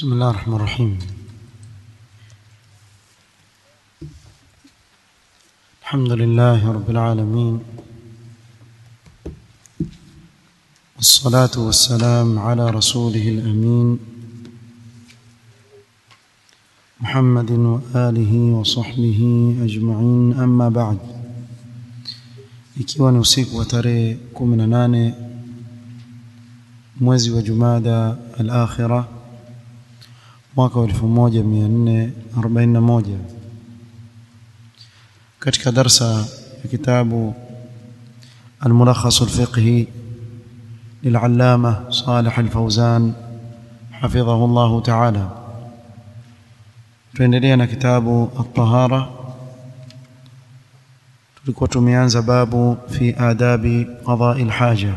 بسم الله الرحمن الرحيم الحمد لله رب العالمين والصلاة والسلام على رسوله الأمين محمد وآله وصحبه أجمعين أما بعد ikiwa ni usiku wa tarehe 18 mwezi wa Jumada al-Akhirah mwaka wa 1441 katika darsa ya kitabu الملخص الفقهي للعلامة صالح الفوزان حفظه الله تعالى tuendelea كتاب الطهارة tulikuwa tumeanza babu fi adabi qada'i alhaja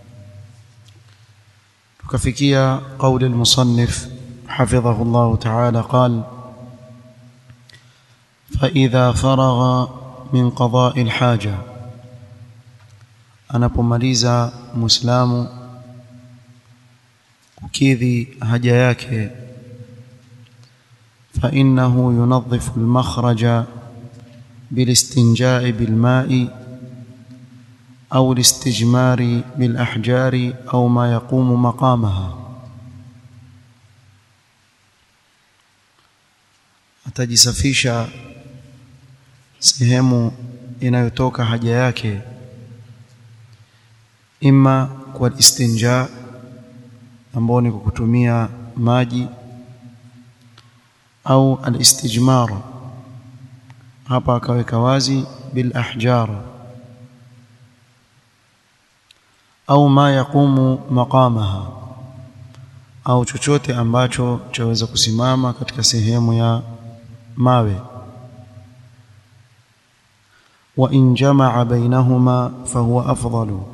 tukafikia قول المصنف حفظه الله تعالى قال فإذا فرغ من قضاء الحاجة anapomaliza muislamu kukidhi haja yake فإنه ينظف المخرج بالاستنجاء بالماء أو الاستجمار بالأحجار أو ما يقوم مقامها atajisafisha sehemu inayotoka haja yake ima kwa istinja ambao ni kwa kutumia maji au alistijmar hapa akaweka wazi bil ahjar au ma yaqumu maqamaha au chochote ambacho chaweza kusimama katika sehemu ya mawe wa in jamaa bainahuma fahuwa afdalu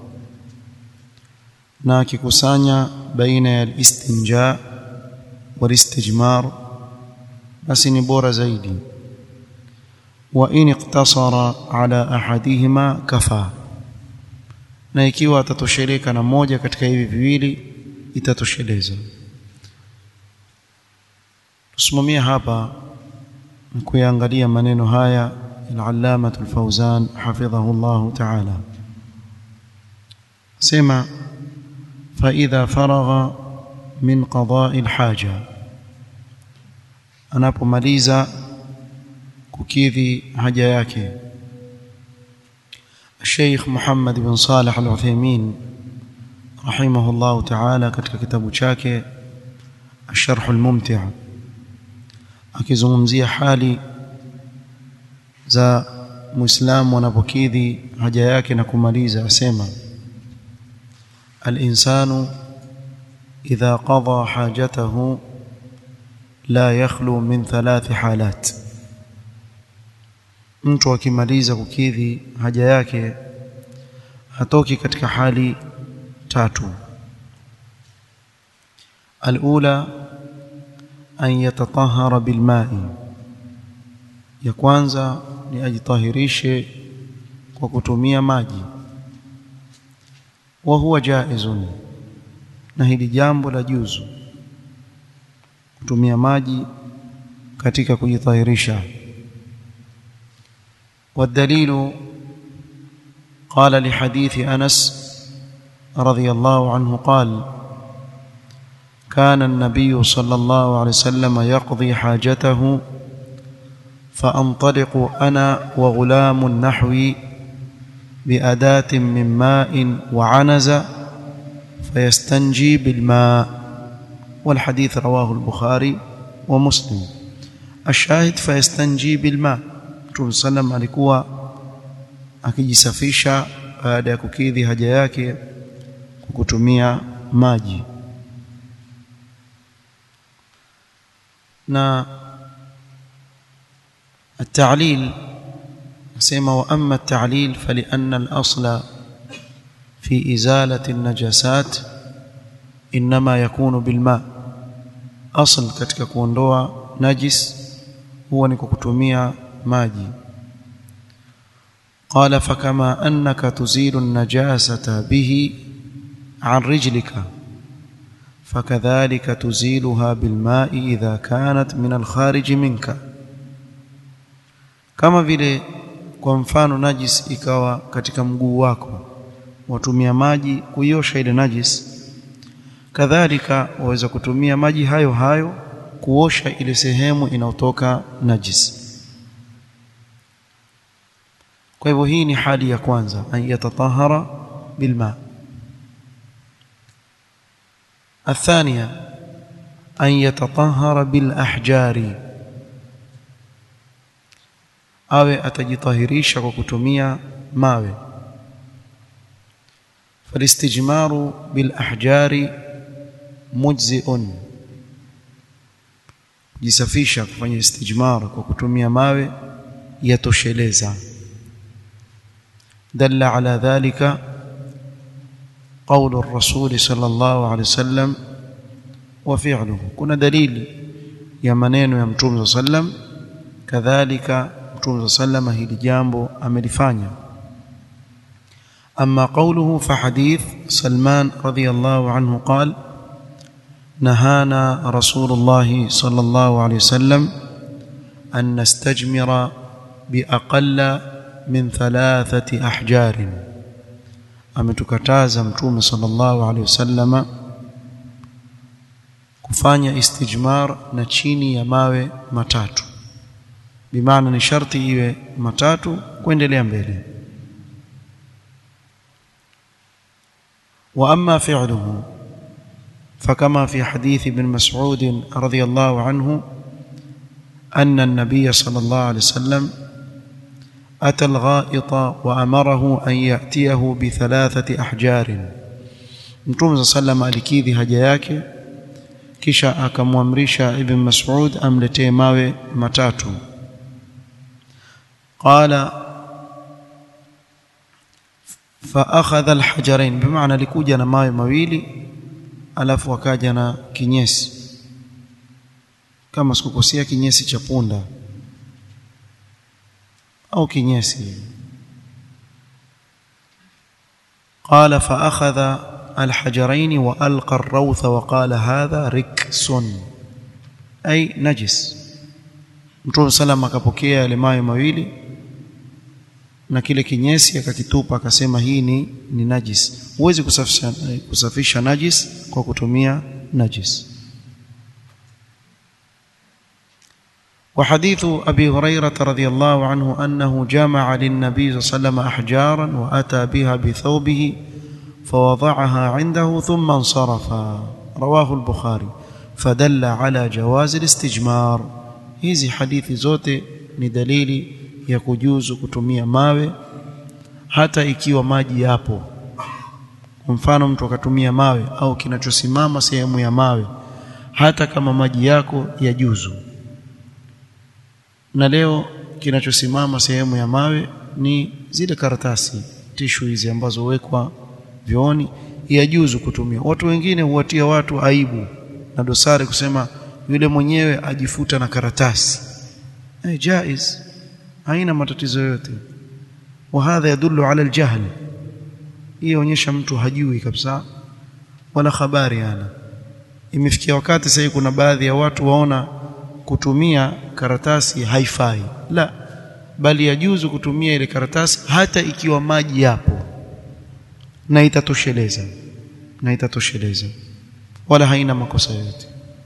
na akikusanya baina ya istinja wal istijmar basi ni bora zaidi wa in iqtasara ala ahadihima kafa na ikiwa atatosheleka na moja katika hivi viwili itatosheleza tusimamia hapa kuyaangalia maneno haya al-allama al-fawzan hafidhahu Allah ta'ala sema fa idha faragha min qada'i al-haja anapomaliza kukidhi haja yake الشيخ محمد بن صالح العثيمين رحمه الله تعالى katika kitabu chake الشرح الممتع akizungumzia hali za muislamu anapokidhi haja yake na kumaliza asema al-insanu idha qada hajatahu la yakhlu min thalath halat mtu akimaliza kukidhi haja yake hatoki katika hali tatu al-ula an yatatahara bilma'i ya kwanza ni ajitahirishe kwa kutumia maji wa huwa jaizun na hili jambo la juzu kutumia maji katika kujitahirisha والدليل قال لحديث أنس رضي الله عنه قال كان النبي صلى الله عليه وسلم يقضي حاجته فأنطلق أنا وغلام نحوي بأداة من ماء وعنز فيستنجي بالماء والحديث رواه البخاري ومسلم الشاهد فيستنجي بالماء Mtume sallam alikuwa akijisafisha baada ya kukidhi haja yake kwa kutumia maji na التعليل سيما واما التعليل فلان الاصل في ازاله النجاسات انما يكون بالماء اصل katika kuondoa najis huwa ni kwa kutumia maji قال فكما انك تزيل النجاسه به عن رجلك فكذلك تزيلها بالماء إذا كانت من الخارج منك kama vile kwa mfano najis ikawa katika mguu wako watumia maji kuiosha ile najis kadhalika waweza kutumia maji hayo hayo kuosha ile sehemu inayotoka najis kwa hivyo hii ni hali ya kwanza an yatatahara bilma الثانية أن يتطهر بالأحجار awe atajitahirisha kwa kutumia mawe falistijmaru bil ahjari mujziun jisafisha kufanya istijmar kwa kutumia mawe yatosheleza dalla ala dhalika قول الرسول صلى الله عليه وسلم وفعله كنا دليل يا maneno ya mtume صلى الله عليه وسلم kadhalika mtume sallama hili jambo amelifanya أما قوله فحديث سلمان رضي الله عنه قال نهانا رسول الله صلى الله عليه وسلم أن نستجمر بأقل من ثلاثة أحجار ametukataza mtume sallallahu alaihi wasallama kufanya istijmar na chini ya mawe matatu bimaana ni sharti iwe matatu kuendelea mbele wa amma fi'luhu فكما في حديث ابن مسعود رضي الله عنه أن النبي صلى الله عليه وسلم أتى الغائط وأمره أن يأتيه بثلاثة أحجار Mtume sallam alikidhi haja yake kisha akamwamrisha Ibn Mas'ud amletee mawe matatu qala fa akhadha alhajarain bimaana alikuja na mawe mawili alafu akaja na kinyesi kama sikukosea kinyesi cha punda au kinyesi قال فأخذ الحجرين وألقى الروث وقال هذا ركس أي نجس Mtume sallam akapokea yale mawe mawili na kile kinyesi akakitupa akasema hii ni ni najis huwezi kusafisha kusafisha najis kwa kutumia najis وحديث أبي هريرة رضي الله عنه أنه جمع للنبي صلى الله عليه وسلم أحجارا وأتى بها بثوبه فوضعها عنده ثم انصرف رواه البخاري فدل على جواز الاستجمار hizi hadithi zote ni dalili ya kujuzu kutumia mawe hata ikiwa maji yapo kwa mfano mtu akatumia mawe au kinachosimama sehemu ya mawe hata kama maji yako yajuzu na leo kinachosimama sehemu ya mawe ni zile karatasi tishu hizi ambazo huwekwa vyooni yajuzu kutumia watu wengine huwatia watu aibu na dosari kusema yule mwenyewe ajifuta na karatasi hey, jaiz haina matatizo yote wa hadha yadullu ala aljahl hii onyesha mtu hajui kabisa wala habari ana imefikia wakati sasa kuna baadhi ya watu waona kutumia karatasi haifai la bali yajuzu kutumia ile karatasi hata ikiwa maji yapo na itatosheleza na itatosheleza wala haina makosa yote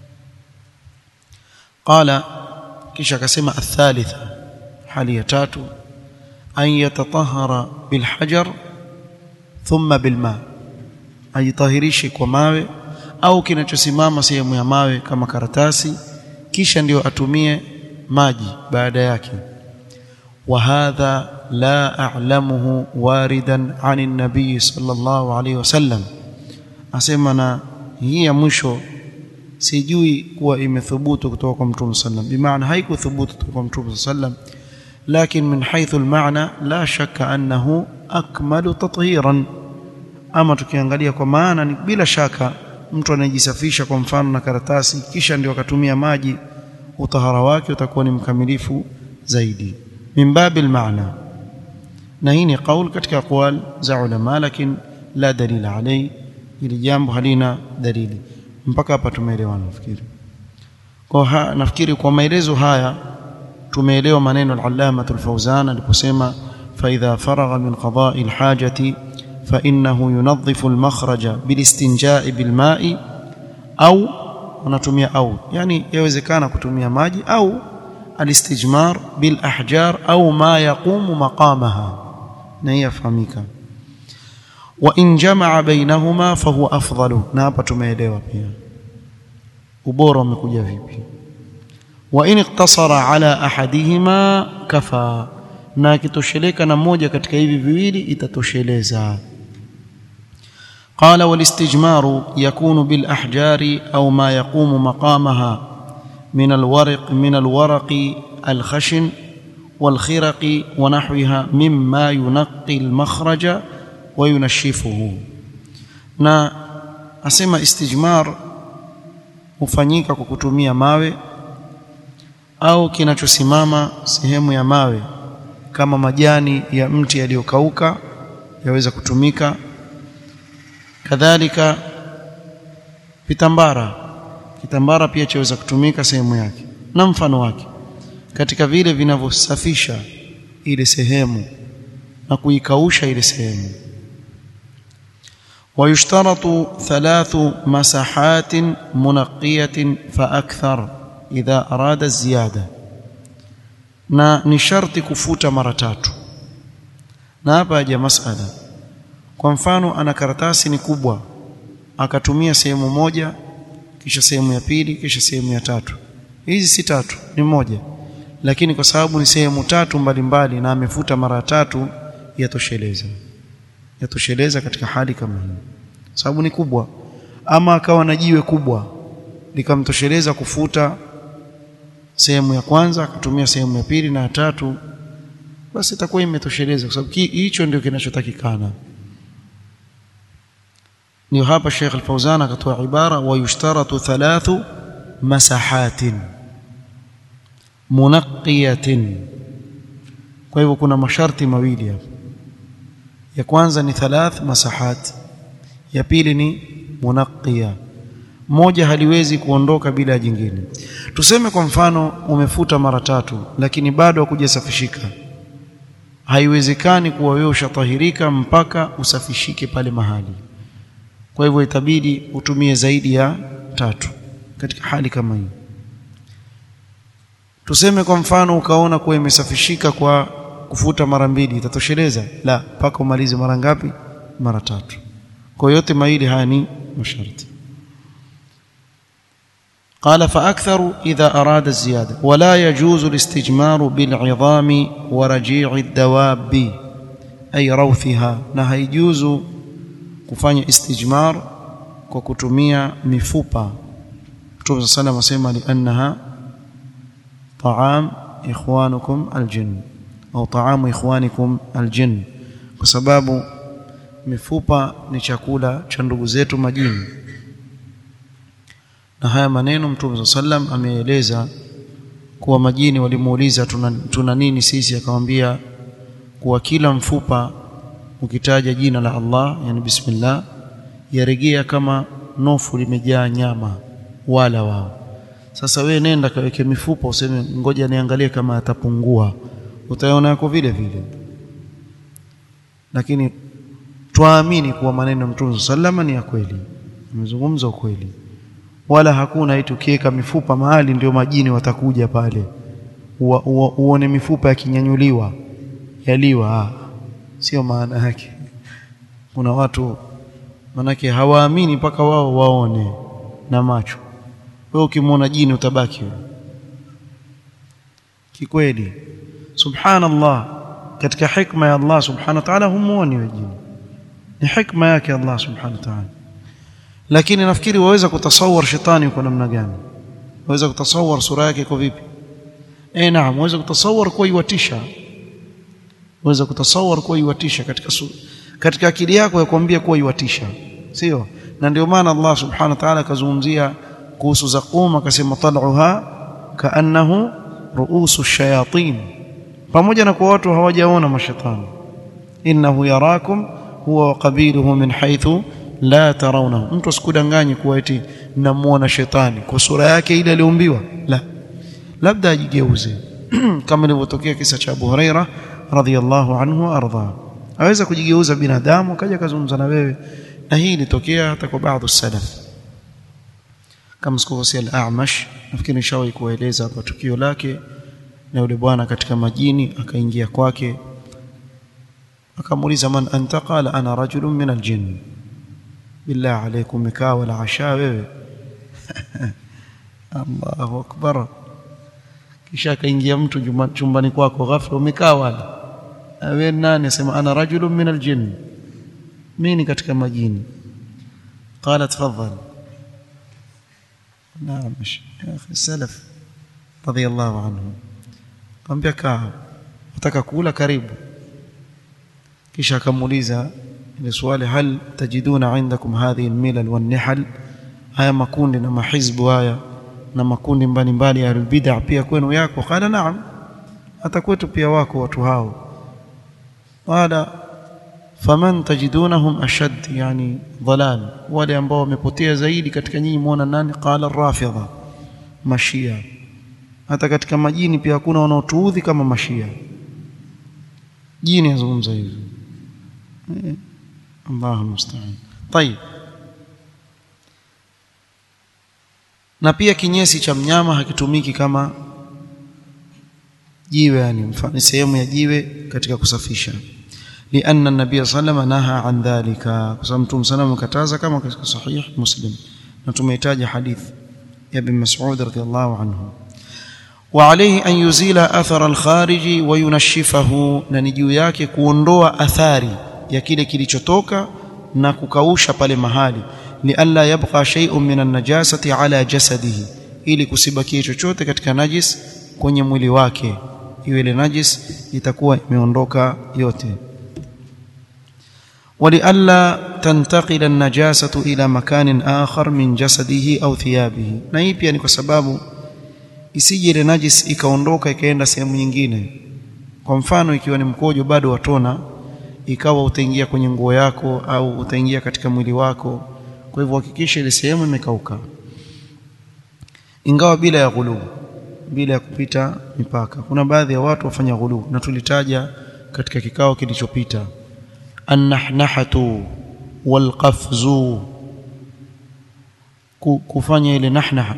qala kisha akasema athalitha hali ya tatu an yatatahara bilhajar thumma bilma ajitahirishe kwa mawe au kinachosimama sehemu ya mawe kama karatasi kisha ndio atumie maji baada yake wa hadha la a'lamuhu waridan 'ani an-nabiy sallallahu alayhi wasallam asema na hii ya mwisho sijui kuwa imethubutu kutoka kwa mtume sallam bimaana haikuthubutu kutoka kwa mtume sallam lakin min haythu al-ma'na la shakka annahu akmalu tathiran ama tukiangalia kwa maana ni bila shaka mtu anajisafisha kwa mfano na karatasi kisha ndio akatumia maji utahara wake utakuwa ni mkamilifu zaidi min babil maana na hii ni kauli katika aqwal za ulama lakini la dalila alai ili jambo halina dalili mpaka hapa tumeelewana nafikiri kwa ha, nafikiri kwa maelezo haya tumeelewa maneno al-Allama al-Fawzan aliposema fa idha faragha min qada'i al-hajati fa innahu yunadhifu al-makhraja bilistinja'i bilma'i au unatumia au yani yawezekana kutumia maji au alistijmar bil ahjar au ma yaqumu maqamaha na hii yafahamika wa in jamaa bainahuma fahuwa afdalu na hapa tumeelewa pia ubora umekuja vipi wa in iktasara ala ahadihima kafa na akitosheleka na moja katika hivi viwili itatosheleza قال والاستجمار يكون بالاحجار او ما يقوم مقامها من الورق من الورق الخشن والخرق ونحوها مما ينقي المخرج وينشفه na asema istijmar hufanyika kwa kutumia mawe au kinachosimama sehemu ya mawe kama majani ya mti yaliyokauka yaweza kutumika kadhalika vitambara kitambara pia chaweza kutumika sehemu yake na mfano wake katika vile vinavyosafisha ile sehemu na kuikausha ile sehemu ويشترط ثلاث مساحات منقية فأكثر إذا أراد الزيادة na ni sharti kufuta mara tatu na hapa haja masala kwa mfano ana karatasi ni kubwa akatumia sehemu moja kisha sehemu ya pili kisha sehemu ya tatu hizi si tatu ni moja lakini kwa sababu ni sehemu tatu mbalimbali na amefuta mara tatu yatosheleza yatosheleza katika hali kama hii sababu ni kubwa ama akawa na jiwe kubwa likamtosheleza kufuta sehemu ya kwanza akatumia sehemu ya pili na ya tatu basi itakuwa imetosheleza kwa sababu hicho ndio kinachotakikana ndio hapa Sheikh Al-Fauzan akatoa ibara wa yushtaratu thalathu masahatin munaqqiyatin kwa hivyo kuna masharti mawili hapa ya kwanza ni thalath masahat ya pili ni munaqqiya moja haliwezi kuondoka bila jingine tuseme kwa mfano umefuta mara tatu lakini bado hakujasafishika haiwezekani kuwa wewe ushatahirika mpaka usafishike pale mahali kwa hivyo itabidi utumie zaidi ya tatu katika hali kama hii tuseme kwa mfano ukaona kuwa imesafishika kwa kufuta mara mbili itatosheleza la mpaka umalize mara ngapi mara tatu kwa yote mawili haya ni masharti قال فأكثر إذا أراد الزيادة ولا يجوز الاستجمار بالعظام ورجيع الدواب أي روثها na يجوز kufanya istijmar kwa kutumia mifupa Mtume صلى الله عليه وسلم لأنها طعام إخوانكم الجن au taamu ikhwanikum aljin kwa sababu mifupa ni chakula cha ndugu zetu majini na haya maneno Mtume sallam ameeleza kuwa majini walimuuliza tuna, tuna nini sisi akamwambia kuwa kila mfupa ukitaja jina la Allah yani bismillah yaregea kama nofu limejaa nyama wala wao sasa we nenda kaweke mifupa useme ngoja niangalie kama atapungua utaona yako vile vile lakini twaamini kuwa maneno ya Mtume sallama ni ya kweli amezungumza ukweli wala hakuna eti ukiweka mifupa mahali ndio majini watakuja pale uone mifupa yakinyanyuliwa yaliwa ah, sio maana yake kuna watu manake hawaamini mpaka wao waone na macho wewe ukimwona jini utabaki wewe kikweli subhanallah katika hikma ya Allah subhanahu wa ta'ala humuoni wajini ni hikma yake Allah subhanahu wa ta'ala lakini nafikiri waweza kutasawar shetani kwa namna gani waweza kutasawar sura yake kwa vipi eh naam waweza kutasawar kwa iwatisha waweza kutasawar kwa iwatisha katika su, katika akili yako ya kuambia kuwa iwatisha sio na ndio maana Allah subhanahu wa ta'ala akazungumzia kuhusu zaqum akasema tal'uha kaannahu ruusu shayatin pamoja na kwa watu hawajaona mashetani innahu yarakum huwa wa qabiluhu min haythu la tarawnahu mtu asikudanganye kuwa eti namuona shetani kwa sura yake ile aliumbiwa la labda ajigeuze kama ilivyotokea kisa cha Abu Huraira radhiyallahu anhu arda aweza kujigeuza binadamu akaja kazungumza na wewe na hii ilitokea hata kwa baadhi salaf kama sikukosea al-A'mash nafikiri nishawahi kueleza hapa tukio lake na yule bwana katika majini akaingia kwake akamuuliza man anta qala ana rajulun min al-jinn billah alaykum mikaa wala asha wewe Allahu akbar kisha akaingia mtu chumbani kwako ghafla umekaa wala wewe nani asema ana rajulun min al-jinn mimi katika majini qala tafadhal نعم يا اخي السلف رضي الله عنهم kaambia kaa nataka kula karibu kisha akamuuliza ile swali hal tajiduna indakum hadhihi almilal wan-nihal haya makundi na mahizbu haya na makundi mbalimbali ya bid'a pia kwenu yako qala naam hata kwetu pia wako watu hao qala faman tajidunahum ashad yani dhalal wale ambao wamepotea zaidi katika nyinyi muona nani qala rafidha mashia hata katika majini pia hakuna wanaotuudhi kama mashia jini yazungumza hivyo eh, Allahu musta'an طيب na pia kinyesi cha mnyama hakitumiki kama jiwe yani mfano sehemu ya jiwe katika kusafisha لأن النبي صلى الله عليه وسلم نهى عن ذلك وسمتم سلام كتازا كما في صحيح مسلم نتميتاج حديث يا ابن مسعود رضي الله عنه وعليه أن يزيل أثر الخارج وينشفه na ni juu yake kuondoa athari ya kile kilichotoka na kukausha pale mahali lialla yabqa shay'un min an-najasati ala jasadihi ili kusibakie chochote katika najis kwenye mwili wake iwe ile najis itakuwa imeondoka yote ولئلا تنتقل النجاسة إلى مكان آخر من جسده أو ثيابه na hii pia ni kwa sababu isije ile najis ikaondoka ikaenda sehemu nyingine kwa mfano ikiwa ni mkojo bado watona ikawa utaingia kwenye nguo yako au utaingia katika mwili wako kwa hivyo hakikisha ile sehemu imekauka ingawa bila ya ghulu bila ya kupita mipaka kuna baadhi ya watu wafanya ghulu na tulitaja katika kikao kilichopita annahnahatu walqafzu kufanya ile nahnaha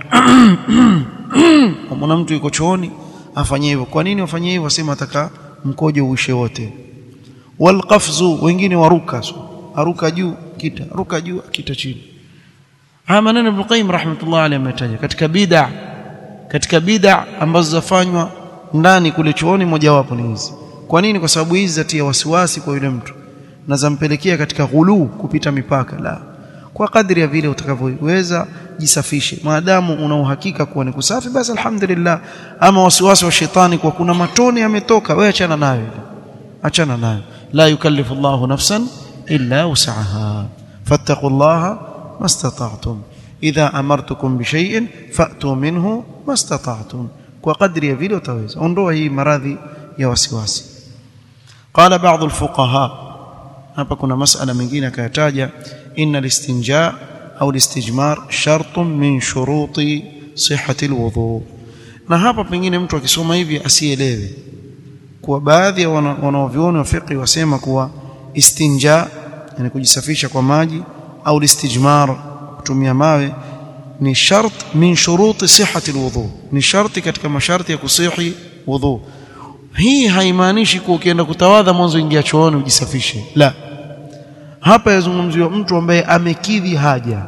kama mtu yuko chooni afanye hivyo kwa nini afanye hivyo asema ataka mkojo uishe wote walqafzu wengine waruka aruka juu kita ruka juu kita chini haya maneno Ibn Qayyim rahmatullah alayhi ametaja katika bid'a katika bid'a ambazo zafanywa ndani kule chooni mojawapo ni hizi kwa nini kwa sababu hizi zatia wasiwasi kwa yule mtu na zampelekea katika ghulu kupita mipaka la kwa kadri ya vile utakavyoweza jisafishe maadamu una uhakika kuwa ni kusafi basi alhamdulillah ama wasiwasi wa shetani kwa kuna matone yametoka wewe achana nayo achana nayo la yukallifu Allahu nafsan illa wus'aha fattaqullaha mastata'tum idha amartukum bishay'in fa'tu minhu mastata'tum kwa kadri ya vile utaweza ondoa hii maradhi ya wasiwasi qala ba'd alfuqaha hapa kuna masala mengine akayataja inna listinja au listijmar shartun min shuruti sihhati alwudu na hapa pengine mtu akisoma hivi asielewe kuwa baadhi ya wanaovioni wa fiqh wasema kuwa istinja yani kujisafisha kwa maji au listijmar kutumia mawe ni shart min shuruti sihhati alwudu ni sharti katika masharti ya kusihi wudhu hii haimaanishi kuwa ukienda kutawadha mwanzo ingia chooni ujisafishe la hapa yazungumziwa mtu ambaye amekidhi haja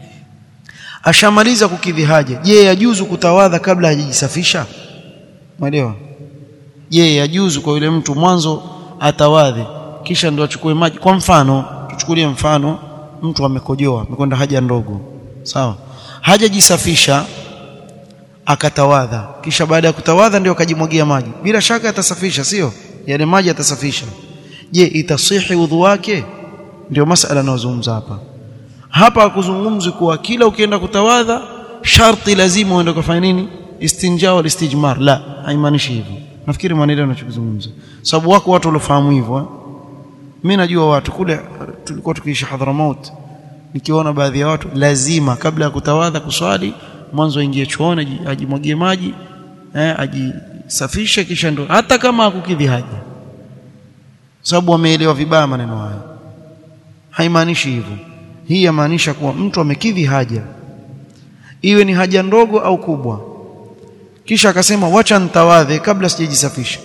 ashamaliza kukidhi haja je yajuzu kutawadha kabla hajajisafisha umeelewa je yajuzu kwa yule mtu mwanzo atawadhe kisha ndo achukue maji kwa mfano tuchukulie mfano mtu amekojoa amekwenda haja ndogo sawa hajajisafisha akatawadha kisha baada ya kutawadha ndio akajimwagia maji bila shaka atasafisha sio yale maji atasafisha je itasihi udhu wake ndio masala anayozungumza hapa hapa hakuzungumzi kuwa kila ukienda kutawadha sharti lazima uende kufanya nini istinja wal istijmar la haimaanishi hivyo nafikiri maneno yanachozungumza sababu wako watu waliofahamu hivyo mimi najua watu kule tulikuwa tukiishi Hadramaut nikiona baadhi ya watu lazima kabla ya kutawadha kuswali mwanzo aingie chooni ajimwagie maji eh, ajisafishe kisha ndo hata kama hakukidhi haja sababu wameelewa vibaya maneno haya haimaanishi hivyo hii yamaanisha kuwa mtu amekidhi haja iwe ni haja ndogo au kubwa kisha akasema wacha nitawadhe kabla sijajisafisha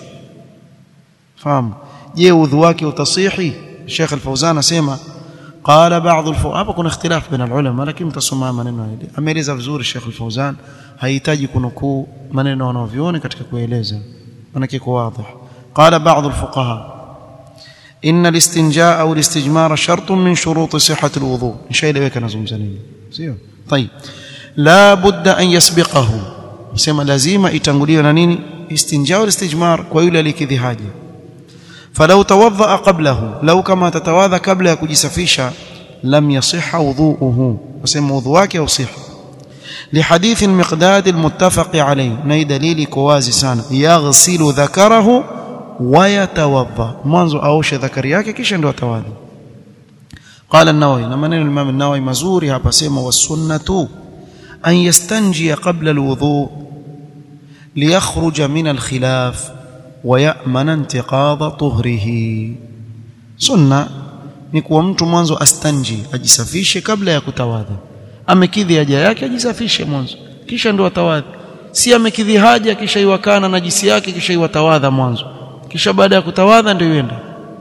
fahamu je udhu wake utasihi Sheikh Al-Fauzan asema qala ba'd al hapa kuna ikhtilaf baina al-ulama lakini mtasoma maneno haya ameeleza vizuri Sheikh Al-Fauzan hahitaji kunukuu maneno wanaoviona katika kueleza maana kiko wazi qala ba'd al-fuqaha إن الاستنجاء أو الاستجمار شرط من شروط صحة الوضوء إن شاء الله كان زمزانين طيب لا بد أن يسبقه سما لازم يتنقليه نانيني استنجاء والاستجمار ويولى لكذي حاجة فلو توضأ قبله لو كما تتواضى قبل يكجسفيشا لم يصح وضوءه وسمى وضوءك يصح لحديث المقداد المتفق عليه ني دليل كوازي سانا يغسل ذكره ويتوضا mwanzo aoshe dhakari yake kisha ndo atawadhi قال النووي na maneno Imam an-Nawawi mazuri hapa sema wasunnatu an yastanji qabla al-wudu liyakhruja min al-khilaf wa ya'mana intiqadha tuhrihi sunna ni kuwa mtu mwanzo astanji ajisafishe kabla ya kutawadha amekidhi haja yake ajisafishe mwanzo kisha ndo atawadhi si amekidhi haja kisha iwakana najisi yake kisha iwatawadha mwanzo kisha baada ya kutawadha ndio yende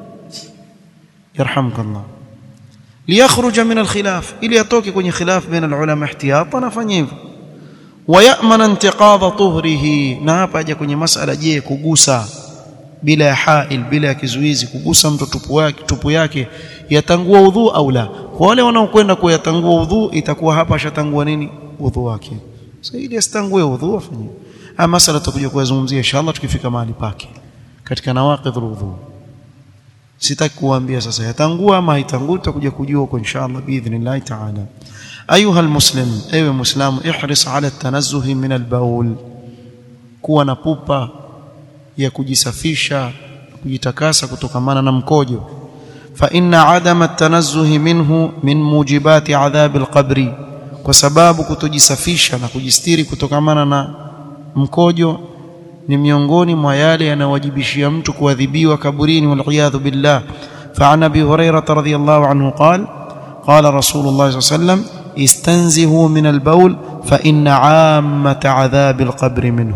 yarhamkallah liyakhruja min alkhilaf ili atoke kwenye khilaf baina alulama ihtiyatan afanye hivyo wayamana intiqadha tuhrihi na hapa aje kwenye masala je kugusa bila ya hail bila ya kizuizi kugusa mtu tupu yake tupu yake yatangua udhu au la kwa wale wanaokwenda kuyatangua udhu itakuwa hapa ashatangua nini udhu wake sasa ili asitangue udhu afanye haya masala tutakuja kuyazungumzia inshallah tukifika mahali pake katika nawaqidh alwudhu sitaki kuambia sasa yatangua ama haitangui tutakuja kujua huko inshallah biidhnillah ta'ala ayuha almuslim ewe muislamu ihris ala tanazzuhi min albaul kuwa na pupa ya kujisafisha kujitakasa kutokamana na mkojo fa inna adama at-tanazzuhi minhu min mujibati adhab alqabri kwa sababu kutojisafisha na kujistiri kutokamana na mkojo ni miongoni mwa yale yanawajibishia mtu kuadhibiwa kaburini waliyadhu billah فعن ابي هريره رضي الله عنه قال قال رسول الله صلى الله عليه وسلم استنزهوا من البول فان عامه عذاب القبر منه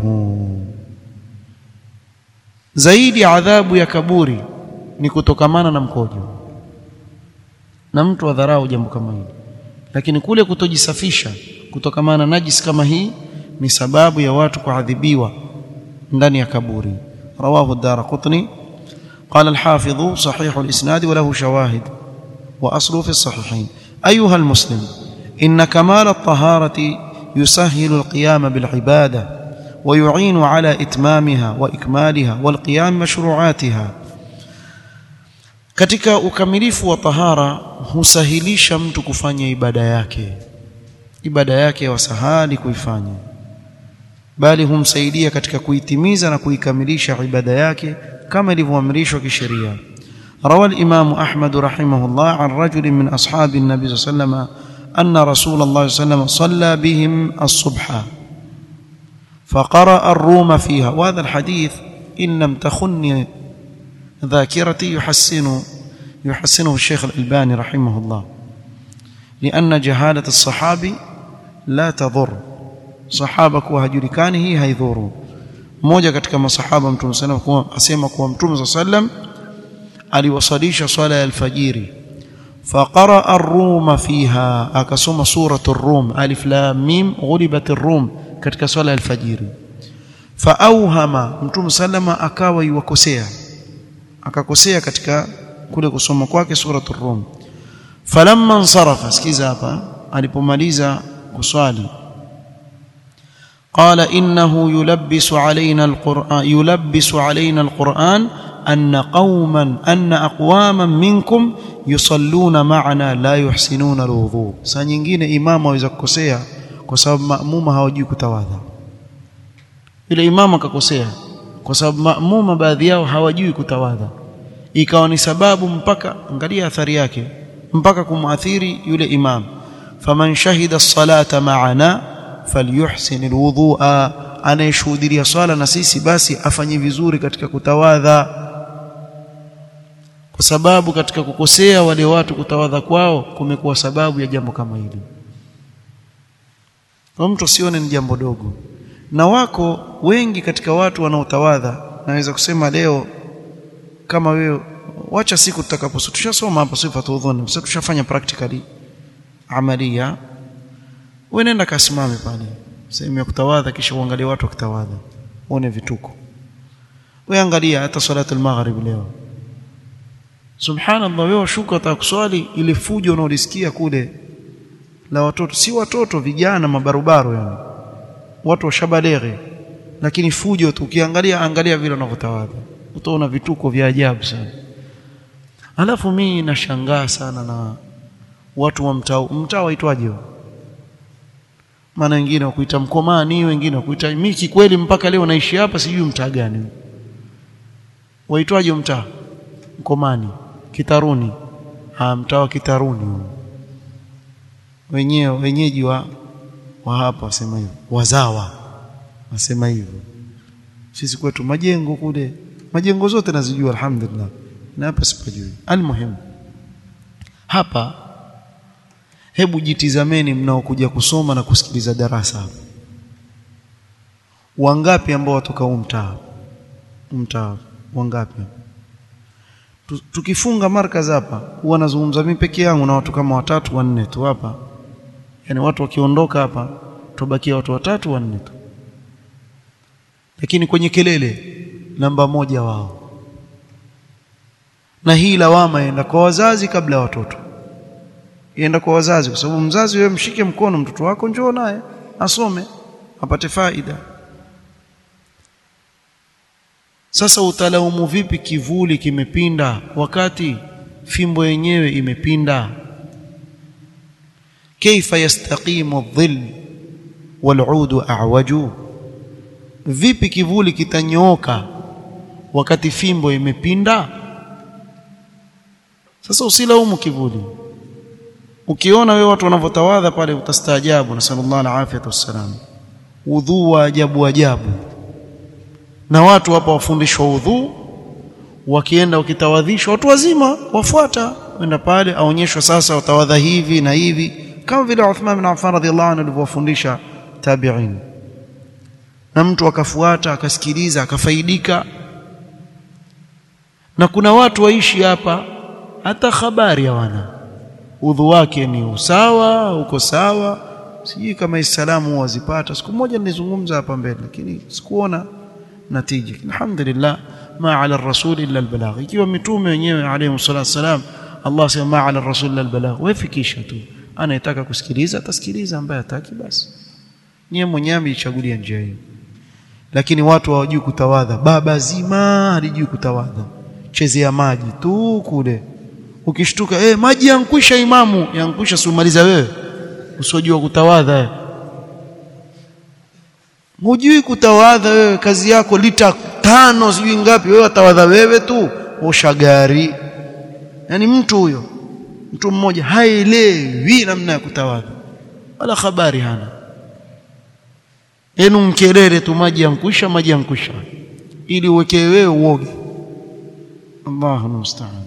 zaidi adhabu ya kaburi ni kutokamana na mkojo na mtu adharau jambo kama hili lakini kule kutojisafisha kutokamana na najis kama hii ni sababu ya watu kuadhibiwa ndani ya kaburi رواه الدارقطني قال الحافظ صحيح الإسناد وله شواهد وأصله في الصحيحين أيها المسلم إن كمال الطهارة يسهل القيام بالعبادة ويعين على إتمامها وإكمالها والقيام مشروعاتها katika ukamilifu wa tahara husahilisha mtu kufanya ibada yake ibada yake wasahali kuifanya bali humsaidia katika kuitimiza na kuikamilisha ibada yake kama ilivyoamrishwa kisheria روى الإمام أحمد رحمه الله عن رجل من أصحاب النبي صلى الله عليه وسلم أن رسول الله صلى الله عليه وسلم صلى بهم الصبح فقرأ الروم فيها وهذا الحديث إن لم تخن ذاكرتي يحسن يحسنه الشيخ الألباني رحمه الله لأن جهالة الصحابي لا تضر sahaba kuwa hajulikani hii haidhuru mmoja katika masahaba mtume sallam kuwa asema kuwa mtume sallam aliwasalisha swala ya alfajiri faqara ar-rum fiha akasoma suratu ar-rum alif lam mim ghulibat ar-rum katika swala ya alfajiri faauhama mtume sallama akawa yuwakosea akakosea katika kule kusoma kwake suratu ar-rum falamma ansarafa sikiza hapa alipomaliza kuswali قال إنه يلبس علينا القرآن يلبس علينا القرآن أن قوما أن أقواما منكم يصلون معنا لا يحسنون الوضوء saa nyingine imama aweza kukosea kwa sababu maamuma hawajui kutawadha ile imama akakosea kwa sababu maamuma baadhi yao hawajui kutawadha ikawa ni sababu mpaka angalia athari yake mpaka kumuathiri yule imam faman shahida as-salata ma'ana falyuhsin alwudhu'a anayeshuhudia swala na sisi basi afanye vizuri katika kutawadha kwa sababu katika kukosea wale watu kutawadha kwao kumekuwa sababu ya jambo kama hili kwa mtu sione ni jambo dogo na wako wengi katika watu wanaotawadha naweza kusema leo kama wewe wacha siku tutakaposo tushasoma hapa sifa tudhuni sasa tushafanya practically amalia wewe nenda kasimame pale sehemu ya kutawadha kisha uangalie watu wakitawadha uone vituko wewe angalia hata salatu al-maghrib leo subhanallah wewe shuka utakuswali ile fujo unaolisikia kule la watoto si watoto vijana mabarubaro yani watu washabaleghe lakini fujo tu ukiangalia angalia vile wanavyotawadha utaona vituko vya ajabu sana alafu mimi nashangaa sana na watu wa mtaa mtaa waitwaje maana wengine wakuita mkomani wengine wakuita mimi kikweli mpaka leo naishi hapa sijui mtaa gani waitwaje mtaa mkomani kitaruni ha mtaa wa kitaruni wenyewe wenyeji wa wa hapa wasema hivyo wazawa wasema hivyo sisi kwetu majengo kule majengo zote nazijua alhamdulillah na hapa sipajui almuhimu hapa hebu jitizameni mnaokuja kusoma na kusikiliza darasa hapa wangapi ambao watoka huu mtaa mtaa wangapi tukifunga markaz hapa huwa nazungumza mimi peke yangu na watu kama watatu wanne tu hapa yani watu wakiondoka hapa tubakia watu watatu wanne tu lakini kwenye kelele namba moja wao na hii lawama inaenda kwa wazazi kabla ya watoto ienda kwa wazazi kwa sababu mzazi wewe mshike mkono mtoto wako njoo naye asome apate faida sasa utalaumu vipi kivuli kimepinda wakati fimbo yenyewe imepinda kaifa yastaqimu adh-dhill wal-'udu a'waju vipi kivuli kitanyooka wakati fimbo imepinda sasa usilaumu kivuli ukiona wewe watu wanavyotawadha pale utastaajabu na sallallahu alaihi wasallam udhu wa ajabu ajabu na watu hapa wafundishwa udhu wakienda wakitawadhishwa watu wazima wafuata wenda pale aonyeshwa sasa watawadha hivi na hivi kama vile Uthman bin Affan radhiallahu anhu alivyowafundisha tabi'in na mtu akafuata akasikiliza akafaidika na kuna watu waishi hapa hata habari hawana udhu wake ni usawa uko sawa sijui kama islamu wazipata siku moja nilizungumza hapa mbele lakini sikuona natija alhamdulillah ma ala rasul illa albalagh ikiwa mitume wenyewe alayhi salatu wasalam Allah sema ma ala rasul illa albalagh wefikisha tu anayetaka kusikiliza atasikiliza ambaye hataki basi niye mwenyewe amechagulia njia hiyo lakini watu hawajui kutawadha baba zima halijui kutawadha chezea maji tu kule ukishtuka eh maji yankwisha imamu yankwisha sumaliza wewe usijua kutawadha hujui kutawadha wewe kazi yako lita tano sijui ngapi wewe atawadha wewe tu osha gari yani mtu huyo mtu mmoja haelewi namna ya kutawadha wala habari hana yenu mkelele tu maji yankwisha maji yankwisha ili uwekee wewe uoge Allahu musta'an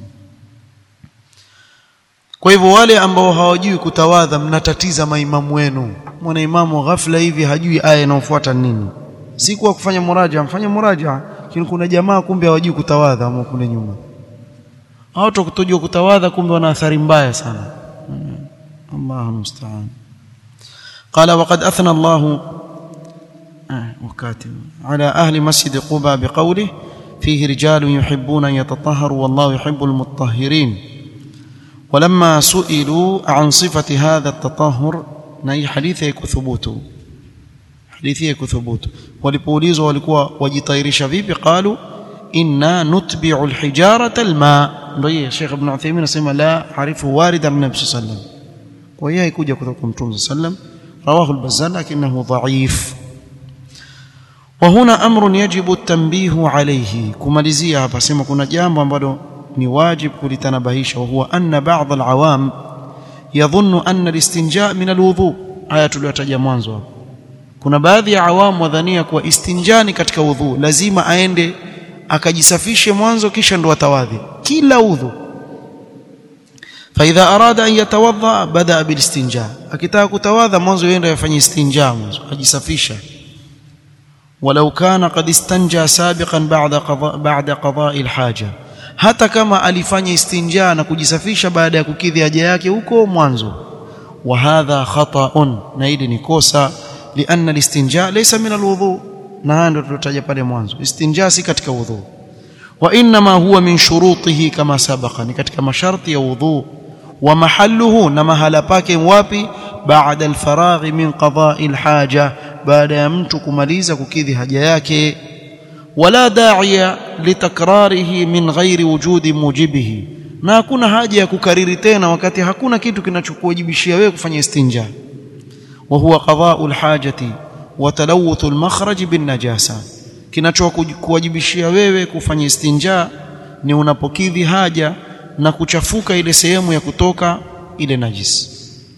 kwa hivyo wale ambao hawajui kutawadha mnatatiza maimamu wenu mwana imamu ghafla hivi hajui aya inayofuata nini si kwa kufanya muraja mfanye muraja lakini kuna jamaa kumbe hawajui kutawadha ama kule nyuma hao kutojua kutawadha kumbe wana athari mbaya sana Allahu musta'an قال وقد أثنى الله وكاتب على أهل مسجد قباء بقوله فيه رجال يحبون أن يتطهروا والله يحب المطهرين ولما سئلوا عن صفة هذا التطهر نهي حديث يكو ثبوته حديث يكو ثبوته walipoulizwa walikuwa wajitairisha vipi qalu inna nutbi'u alhijarata alma ndio yeye Sheikh Ibn Uthaymeen anasema la harifu warida min Nabii sallam kwa hiyo haikuja kutoka kwa Mtume sallam rawahu al-Bazzar lakinahu dha'if وهنا امر يجب التنبيه عليه kumalizia hapa sema kuna jambo ambalo ni wajib kulitanabahisha huwa anna ba'd al-awam yadhunnu anna al-istinja min al-wudhu haya tuliyotaja mwanzo hapo kuna baadhi ya awamu wadhania kuwa istinjani katika udhu lazima aende akajisafishe mwanzo kisha ndo atawadhi kila udhu فاذا اراد ان يتوضا بدا بالاستنجاء akitaka kutawadha mwanzo yenda yafanye istinja mwanzo ajisafisha ولو كان قد استنجى سابقا بعد قضاء بعد قضاء الحاجه hata kama alifanya istinja na kujisafisha baada ya kukidhi haja yake huko mwanzo wa hadha khata'un na hili ni kosa lianna alistinja laysa min alwudu na ndio tulotaja pale mwanzo istinja si katika wudhu wa inma huwa min shurutihi kama sabaqa ni katika masharti ya wudhu wa mahalluhu na mahala pake wapi baada alfaraghi min qada'i alhaja baada ya mtu kumaliza kukidhi haja yake wala da'iya litakrarihi min ghairi wujudi mujibihi na hakuna haja ya kukariri tena wakati hakuna kitu kinachokuwajibishia wewe kufanya istinja wa huwa qada'u alhajati wa talawuth almakhraj bin najasa kinachokuwajibishia wewe kufanya istinja ni unapokidhi haja na kuchafuka ile sehemu ya kutoka ile najisi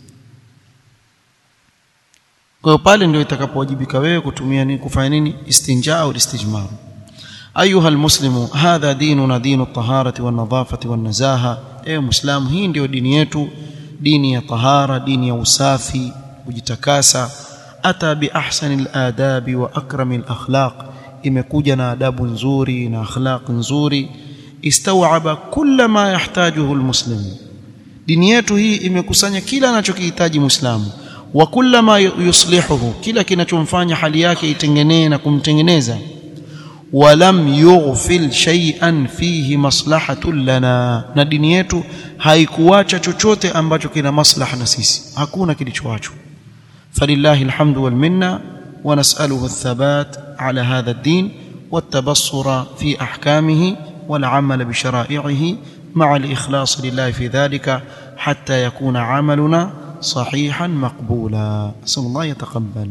kwa hiyo pale ndio itakapowajibika wewe kutumia nini kufanya nini istinja au istijmar ayuha almuslimu hadha dinuna dinu at-taharati wan-nadhafati wan-nazaha ewe muislamu hii ndio dini yetu dini ya tahara dini ya usafi kujitakasa ata bi ahsani al-adabi wa akrami al-akhlaq imekuja na adabu nzuri na akhlaq nzuri istawaba kulla ma yahtajuhu almuslim dini yetu hii imekusanya kila anachokihitaji muislamu wa kulla ma yuslihuhu kila kinachomfanya hali yake itengenee na kumtengeneza walam yughfil shay'an fihi maslahatun lana na dini yetu haikuacha chochote ambacho kina maslaha na sisi hakuna kilichoachwa falillahi alhamdu wal minna wa nas'aluhu athabat ala hadha ad-din والتبصر في احكامه والعمل بشرائعه مع الإخلاص لله في ذلك حتى يكون عملنا صحيحا مقبولا أسأل الله يتقبل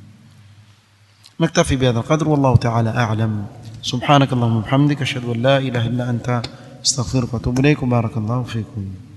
نكتفي بهذا القدر والله تعالى أعلم سبحانك اللهم وبحمدك أشهد أن لا إله إلا أنت استغفرك وأتوب إليك وبارك الله فيكم